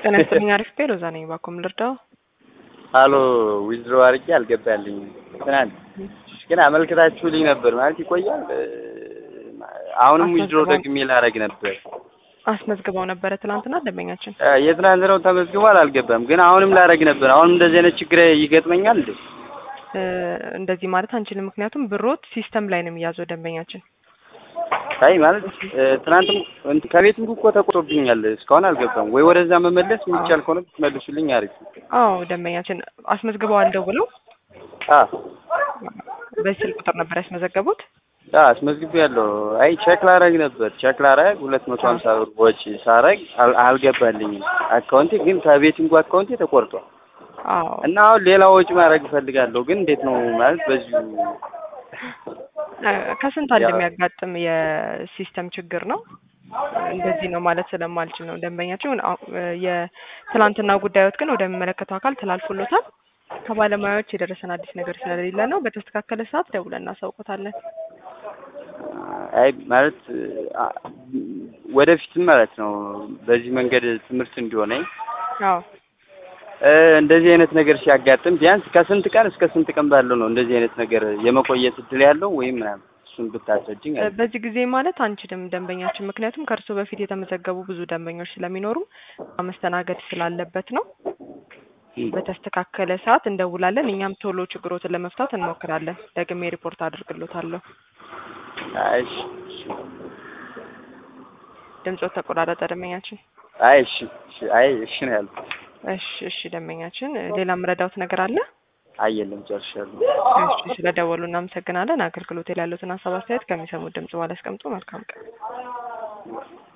ጤና ይስጥልኝ። አሪፍ ቤ ሎዛ ነኝ። ባኮም ልርዳው። ሀሎ ዊዝድሮ አድርጌ አልገባልኝም። ትናንት ግን አመልክታችሁልኝ ነበር ማለት ይቆያል። አሁንም ዊዝድሮ ደግሜ ላደርግ ነበር። አስመዝግበው ነበረ ትናንትና ደንበኛችን። የትናንት ነው ተመዝግቧል፣ አልገባም። ግን አሁንም ላደርግ ነበር። አሁንም እንደዚህ አይነት ችግር ይገጥመኛል እንዴ? እንደዚህ ማለት አንችልም። ምክንያቱም ብሮት ሲስተም ላይ ነው የሚያዘው ደንበኛችን። አይ ማለት ትናንትም ከቤትም እኮ ተቆጥሮብኛል። እስካሁን አልገባም። ወይ ወደዛ መመለስ የሚቻል ከሆነ ብትመልሱልኝ አሪፍ። አዎ ደንበኛችን አስመዝግበዋል ደውለው። አዎ በዚህ ስልክ ቁጥር ነበር ያስመዘገቡት። አዎ አስመዝግቤ ያለው። አይ ቼክ ላረግ ነበር ቼክ ላረግ ሁለት መቶ ሀምሳ ብር ወጪ ሳረግ አልገባልኝም። አካውንቴ ግን ከቤቲንጉ አካውንቴ ተቆርጧል። አዎ እና አሁን ሌላ ወጪ ማድረግ እፈልጋለሁ። ግን እንዴት ነው ማለት በዚሁ ከስንት አንድ የሚያጋጥም የሲስተም ችግር ነው። እንደዚህ ነው ማለት ስለማልችል ነው። ደንበኛችን የትላንትና ጉዳዮት ግን ወደሚመለከተው አካል ተላልፎሎታል። ከባለሙያዎች የደረሰን አዲስ ነገር ስለሌለ ነው። በተስተካከለ ሰዓት ደውለን እናሳውቆታለን። አይ ማለት ወደፊትም ማለት ነው በዚህ መንገድ ትምህርት እንዲሆነኝ አዎ እንደዚህ አይነት ነገር ሲያጋጥም ቢያንስ ከስንት ቀን እስከ ስንት ቀን ባለው ነው እንደዚህ አይነት ነገር የመቆየት እድል ያለው ወይም ምናምን እሱን ብታስረጅኝ። በዚህ ጊዜ ማለት አንችልም ደንበኛችን፣ ምክንያቱም ከእርሶ በፊት የተመዘገቡ ብዙ ደንበኞች ስለሚኖሩ መስተናገድ ስላለበት ነው። በተስተካከለ ሰዓት እንደውላለን። እኛም ቶሎ ችግሮትን ለመፍታት እንሞክራለን። ደግሜ ሪፖርት አድርግሎታለሁ። እሺ ድምፆት ተቆራረጠ ደንበኛችን። አይ እሺ እሺ አይ እሺ ነው ያልኩት። እሺ እሺ ደንበኛችን፣ ሌላ የምረዳውት ነገር አለ? አይ የለም ጨርሻለሁ። እሺ ስለደወሉ እናመሰግናለን። አገልግሎት ላይ ያሉትን ሀሳብ አስተያየት ከሚሰሙት ድምጽ በኋላ ያስቀምጡ። መልካም ቀን።